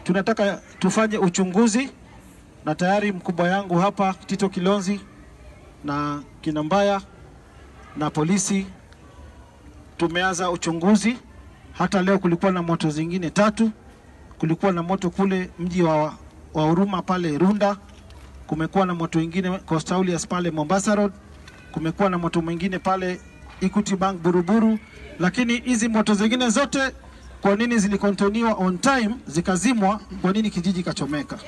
tunataka tufanye uchunguzi, na tayari mkubwa yangu hapa Tito Kilonzi na Kinambaya na polisi tumeanza uchunguzi. Hata leo kulikuwa na moto zingine tatu. Kulikuwa na moto kule mji wa, wa Huruma pale Runda, kumekuwa na moto ingine Coast Aulias pale Mombasa Road, kumekuwa na moto mwingine pale Equity Bank Buruburu. Lakini hizi moto zingine zote kwa nini zilikontoniwa on time zikazimwa? Kwa nini kijiji kachomeka?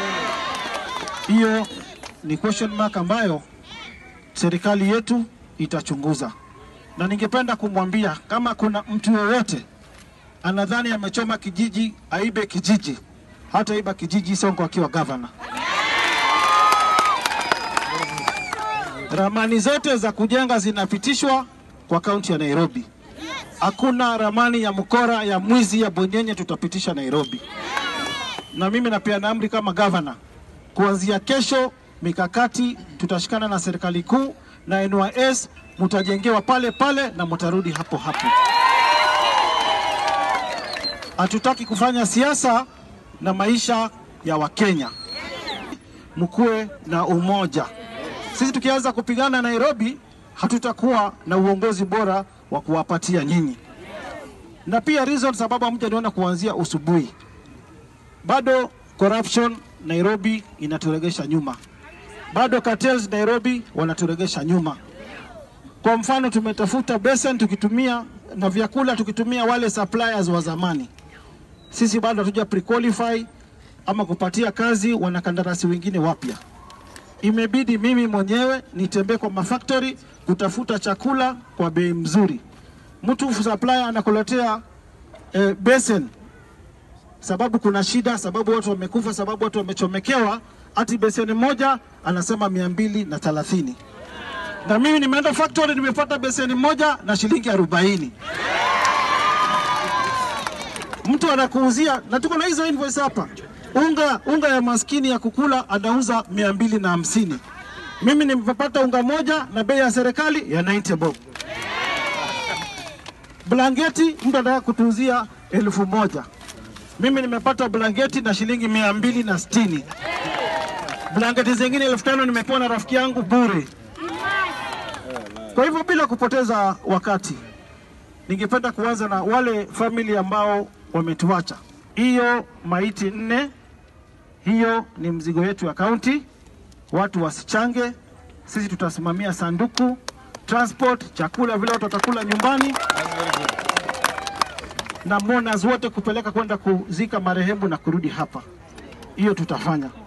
Hiyo ni question mark ambayo serikali yetu itachunguza, na ningependa kumwambia kama kuna mtu yoyote anadhani amechoma kijiji aibe kijiji, hata iba kijiji Sonko akiwa gavana. Ramani zote za kujenga zinapitishwa kwa kaunti ya Nairobi. Hakuna ramani ya mkora ya mwizi ya bonyenye tutapitisha Nairobi. Na mimi napeana amri kama gavana, kuanzia kesho mikakati tutashikana na serikali kuu na NYS, mutajengewa pale pale na mutarudi hapo hapo. Hatutaki kufanya siasa na maisha ya Wakenya, mkuwe na umoja. Sisi tukianza kupigana Nairobi, hatutakuwa na uongozi bora wa kuwapatia nyinyi. Na pia reason sababu hamjaniona kuanzia usubuhi, bado corruption Nairobi inaturegesha nyuma, bado cartels Nairobi wanaturegesha nyuma. Kwa mfano, tumetafuta basin tukitumia na vyakula tukitumia wale suppliers wa zamani. Sisi bado hatuja pre-qualify ama kupatia kazi wanakandarasi wengine wapya. Imebidi mimi mwenyewe nitembee kwa mafactory kutafuta chakula kwa bei mzuri. Mtu supplier anakuletea eh, basin sababu kuna shida, sababu watu wamekufa, sababu watu wamechomekewa, ati beseni moja anasema mia mbili na thelathini na mimi nimeenda factory nimepata beseni moja na shilingi arobaini. Mtu anakuuzia na tuko na hizo invoice hapa, unga unga ya maskini ya kukula anauza mia mbili na hamsini. Mimi nimepata unga moja na bei ya serikali ya 90 bob. Blanketi mtu anataka kutuuzia elfu moja mimi nimepata blanketi na shilingi mia mbili na sitini. Blanketi zingine elfu tano nimepewa na rafiki yangu bure. Kwa hivyo bila kupoteza wakati, ningependa kuanza na wale famili ambao wametuacha. Hiyo maiti nne, hiyo ni mzigo yetu ya kaunti. Watu wasichange, sisi tutasimamia sanduku, transport, chakula, vile watu watakula nyumbani na mourners wote kupeleka kwenda kuzika marehemu na kurudi hapa. Hiyo tutafanya.